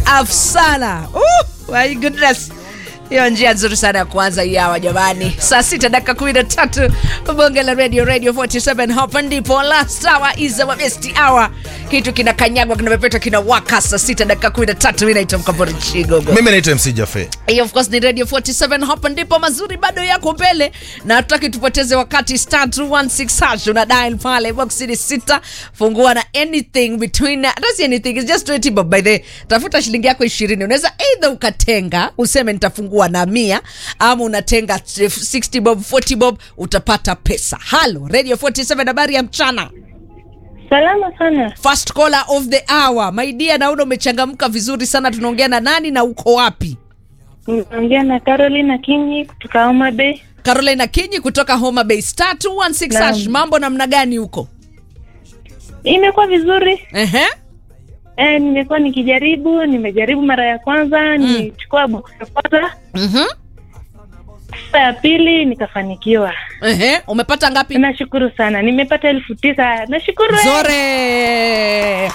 Afsana. Uh, my goodness. Hiyo njia nzuri sana ya kuanza hii hawa jamani. Saa sita dakika kumi na tatu bonge la radio radio 47 hapa ndipo last hour is our best hour. Kitu kinakanyagwa kinapepeta kinawaka saa sita dakika kumi na tatu. Mimi naitwa Mkambori Chigogo. mimi naitwa mc jafe Hiyo of course ni Radio 47 hapa ndipo mazuri bado yako mbele na hatutaki tupoteze wakati star 216 hash una dial pale box ni sita fungua na anything between that's anything it's just 20 bob by the way. tafuta shilingi yako 20 unaweza either ukatenga useme nitafungua na mia ama unatenga 60 bob 40 bob utapata pesa halo Radio 47 habari ya mchana Salama sana. first caller of the hour my dear naona umechangamka vizuri sana tunaongea na nani na uko wapi Naongea na Caroline Kinyi kutoka Homa Bay. Carolina Kinyi kutoka Homa Bay Star 216 Naam. hash. Mambo namna gani huko? Imekuwa vizuri. Ehe. E, nimekuwa nikijaribu, nimejaribu mara ya kwanza, nilichukua box ya kwanza, Mhm. mara ya pili nikafanikiwa. Ehe. Umepata ngapi? Nashukuru sana, nimepata elfu tisa. Nashukuru. eh. Zore.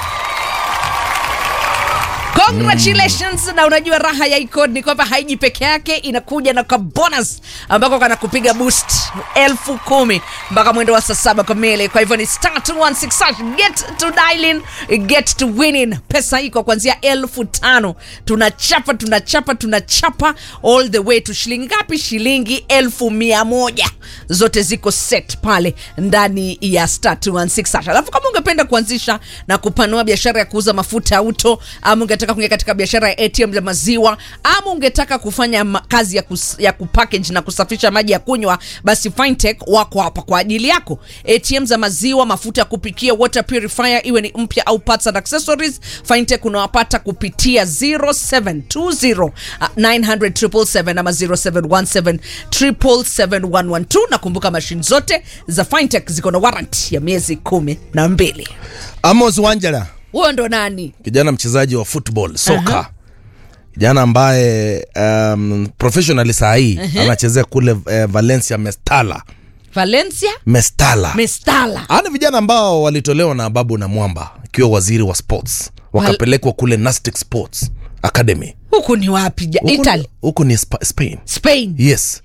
Congratulations na unajua raha ya icon ni kwamba haiji peke yake inakuja na kwa bonus ambako kana kupiga boost elfu kumi mpaka mwendo wa saa saba kamili kwa hivyo ni star 216 hash. get to dialing get to winning pesa iko kuanzia elfu tano tunachapa tunachapa tunachapa all the way to shilingi ngapi shilingi elfu mia moja zote ziko set pale ndani ya star 216 hash. alafu kama ungependa kuanzisha na kupanua biashara ya kuuza mafuta ya auto ama ungetaka kuingia katika biashara ya atm za maziwa ama ungetaka kufanya ma- kazi ya, kus, ya kupackage na kusafisha maji ya kunywa basi fintech wako hapa kwa ajili yako atm za maziwa mafuta ya kupikia water purifier iwe ni mpya au parts and accessories fintech unawapata kupitia 0720 uh, 900 ama 0717 777 nakumbuka mashine zote za fintech ziko na warrant ya miezi kumi na mbili amos wanjala huyo ndo nani kijana mchezaji wa football soka kijana ambaye um, professionally saa hii anachezea kule uh, valencia mestala valencia mestala mestala ana vijana ambao walitolewa na babu na mwamba akiwa waziri wa sports wakapelekwa kule nastic sports academy huku ni wapi ja- Huku- italy huku ni Spa- spain spain yes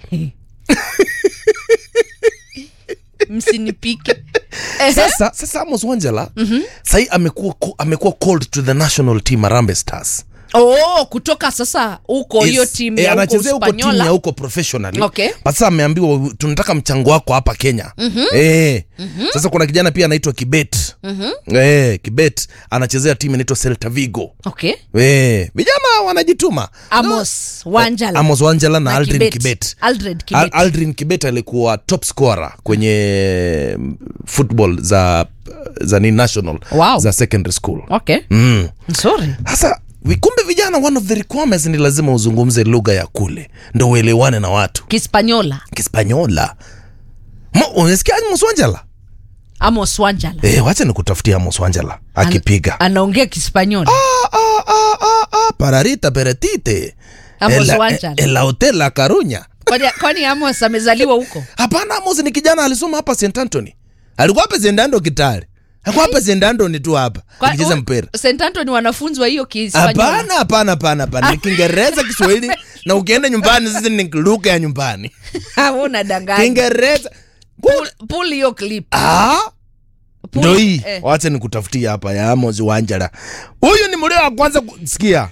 msinipike Ehe. sasa sasa amos wanjala mm-hmm. sahii amekuwa amekuwa called to the national team arambe stars oh, kutoka sasa huko hiyo Yes. timu Eh, ya huko anachezea huko timu ya Uspanyola. huko professionally Okay. but sasa ameambiwa tunataka mchango wako hapa kenya mm-hmm. eh. mm-hmm. sasa kuna kijana pia anaitwa kibet mm-hmm. eh, kibet anachezea timu inaitwa celta vigo okay eh. vijana wanajituma amos wanjala amos wanjala na, Na aldrin Kibet. kibet, Aldred Al- Kibet. aldrin kibet alikuwa top scorer kwenye mm, football za za ni national Wow. za secondary school okay mm. nzuri sasa vi- kumbe vijana one of the requirements ni lazima uzungumze lugha ya kule ndo uelewane na watu kispanyola kispanyola Mo- unasikia moswanjala amos wanjala e, wacha nikutafutia moswanjala akipiga anaongea kispanyola Ah, ah, ah, ah, ah, pararita peretite Amos Ela- Wanjala. e- la hotel la karunya kwani, kwani amos amezaliwa huko hapana amos ni kijana alisoma hapa st antony alikuwa hapa st andrew kitale alikuwa hapa st andrew tu hapa Kwa- akicheza u- mpira st antony wanafunzi wa hiyo kispanyola hapana hapana hapana hapana ni kiingereza kiswahili na ukienda nyumbani sisi ni lugha ya nyumbani una danganya kiingereza Pull- pull hiyo clip Ah, Pull- ndo hii eh. wacha nikutafutia hapa ya amos wanjala huyu ni mlio wa kwanza kusikia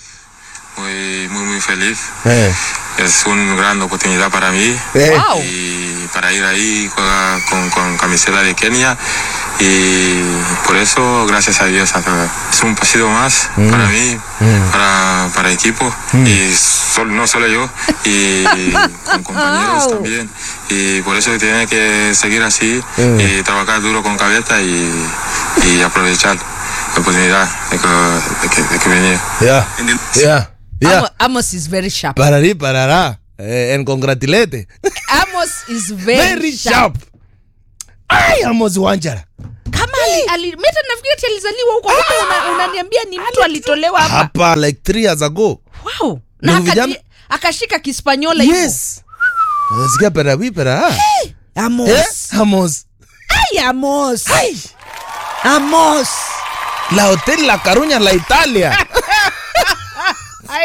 Muy, muy, muy feliz. eh. Es una gran oportunidad para mí. Eh. Wow. Y para ir ahí juega con, con camiseta de Kenia. Y por eso, gracias a Dios, hasta- es un pasito más para mí, para, para equipo. Y sol- no solo yo, y con compañeros Wow. también. Y por eso tiene que seguir así y trabajar duro con cabeza y, y aprovechar la oportunidad de que, de que, de que venía. yeah. yeah. yeah. Amo- amos is very sharp parari parara eh, and congratulate amos is very, very sharp. sharp ai amos wanjala kama ali, ali, meta nafikiri ati alizaliwa huko Kumbe una- unaniambia ni mtu alitolewa hapa hapa like three years ago wow. na Ndio akaji- vijana- akashika kispanyola hivyo. yes nasikia perawi pera amos eh? amos Ay, amos amos la hotel la caruña la italia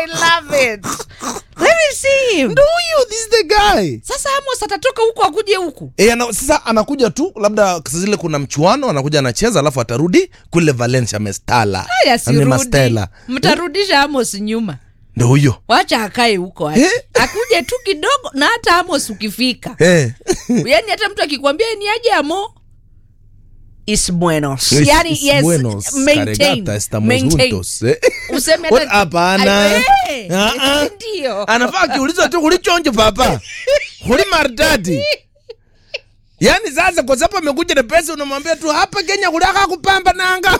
I love it. Let me see him. ndo huyo this is the guy Sasa Amos atatoka huku akuje huku. E, ana, sasa anakuja tu labda saa zile kuna mchuano anakuja anacheza alafu atarudi kule valencia mestala Haya, Ame sirudi. Mastella. Mtarudisha Amos nyuma. ndo huyo Wacha akae huko aje. Eh? Akuje tu kidogo na hata Amos ukifika. Eh. Yaani hata mtu akikwambia ni aje Amo is buenos. Is- Yaani is yes, buenos. maintain. Carregata, estamos Maintain. juntos. Eh. Useme What? hata Hapana. Ay, eh, Ah, ah. Ndio. anafaa akiulizwa tu kulichonjo papa kuli maridadi yaani sasa kwa sababu amekuja na pesa unamwambia tu hapa kenya kulaka kupamba nanga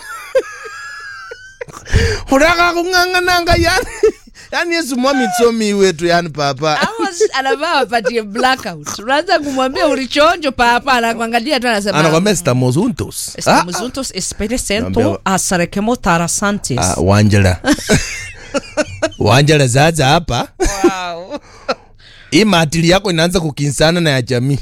kulaka kung'ang'a nanga yani yani yesu mwamitsomi wetu yani papa Amos anavaa wapatie blackout. Unaanza kumwambia ulichonjo papa anakuangalia tu anasema anakwambia estamos juntos Estamos juntos, espere Naambia- sento, asarekemo tarasantes. Ah, wanjela wanjela sasa hapa Wow. hii maatili yako inaanza kukinsana na ya jamii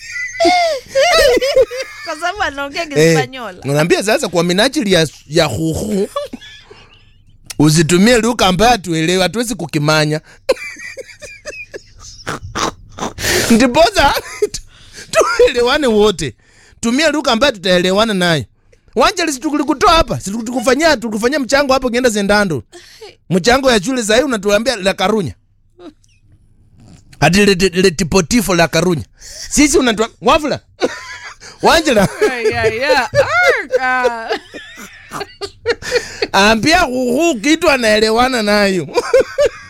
Kwa sababu anaongea Eh, Kispanyola. unaambia sasa kwa minajili ya, ya huhu usitumie lugha ambayo hatuelewi hatuwezi kukimanya ndiposa tu- tuelewane wote tumia lugha ambayo tutaelewana nayo wanjali situkulikutoa hapa situkufanyia tukufanyia mchango hapo ukienda zendando mchango ya shule sahii unatuambia la karunya hati letipotifo la karunya sisi unatua wafula wanjala Yeah, yeah, yeah. Ah, ambia huhu kitu anaelewana nayo